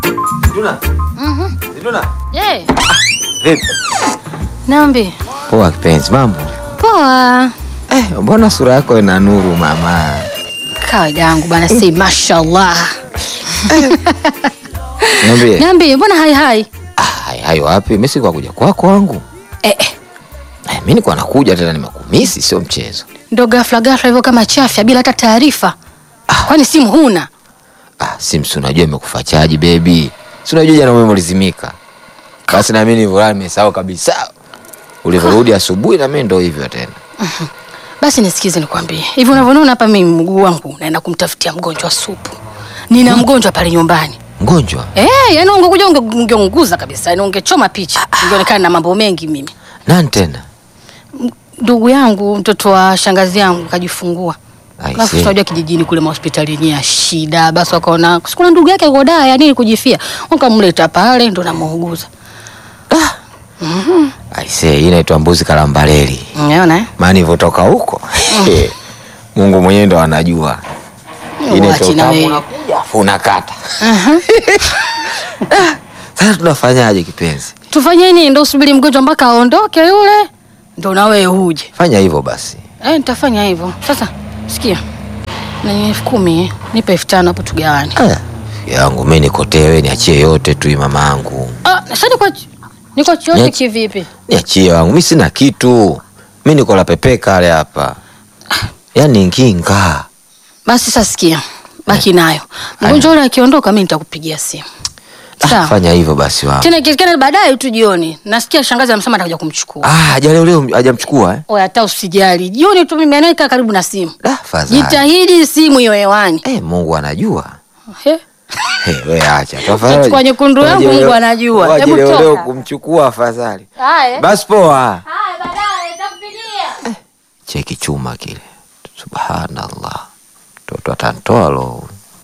Ziduna. Ziduna. Je, Vipi? niambie. Poa kipenzi, mambo? Poa. Eh, mbona sura yako ina nuru mama? Kawaida yangu bana, si mashallah. Niambie. Niambie, mbona hai hai? Ah, hai- hayo wapi? Mimi sikuwa kuja kwako wangu. Eh, eh, Eh, mimi nilikuwa nakuja tena nimekumisi, sio mchezo. ndo ghafla ghafla hivyo kama chafya bila hata taarifa. Kwani simu huna? Ah, Sims unajua imekufa chaji baby. Si unajua jana umeme ulizimika. Basi na mimi nilivyorudi nimesahau kabisa. Ulivyorudi asubuhi na mimi ndo hivyo tena. Basi nisikize nikwambie. Hivi unavyoniona hapa mimi mguu wangu naenda kumtafutia mgonjwa supu. Nina mgonjwa pale nyumbani. Mgonjwa? Eh, yani ungekuja unge- ungeunguza kabisa, yani ungechoma picha. Ungeonekana na mambo mengi mimi. Nani tena? Ndugu yangu, mtoto wa shangazi yangu kajifungua. I Alafu see. tunajua kijijini kule mahospitali yenyewe ya shida, basi wakaona sikuna ndugu yake yuko daa ya nini kujifia, wakamleta pale ndo namuuguza. I say, hii inaitwa mbuzi kalambaleli. Unaona eh? Maana ilivyotoka huko. Mungu mwenyewe ndo anajua. Inaitwa Uachi na utamu wewe. unakuja, afu unakata. Sasa tunafanyaje kipenzi? Tufanye nini? Ndo usubiri mgonjwa mpaka aondoke yule, ndo na wewe uje. Fanya hivyo basi. Eh, nitafanya hivyo. Sasa sikia, na elfu kumi eh, nipe elfu tano hapo tugawane. Ah, yangu mimi nikotewe, niachie yote tu hii mamangu. Ah, sasa niko niko chote Niache- kivipi? Niachie wangu, mimi sina kitu. Mimi niko la pepe kale hapa. Yaani nginga. Basi sasa sikia, baki nayo. Mgonjwa yule akiondoka, mimi nitakupigia simu. Ah, Sawa. fanya hivyo basi wangu. Tena ikiwezekana baadaye tu jioni. Nasikia shangazi amesema atakuja kumchukua. Ah, haja leo leo hajamchukua eh? Oya, hata usijali. Jioni tu mimi anaika karibu na simu. Da, fadhali. Jitahidi simu hiyo hewani. Eh, Mungu anajua. He? Hey, we acha. Utachukua nyekundu yangu, Waje Mungu leo- anajua. waje Hebu leo toka. leo kumchukua afadhali. Haya. Basi poa. Haya, baadaye nitakupigia. Cheki chuma kile. Subhanallah. Mtoto atantoa lo.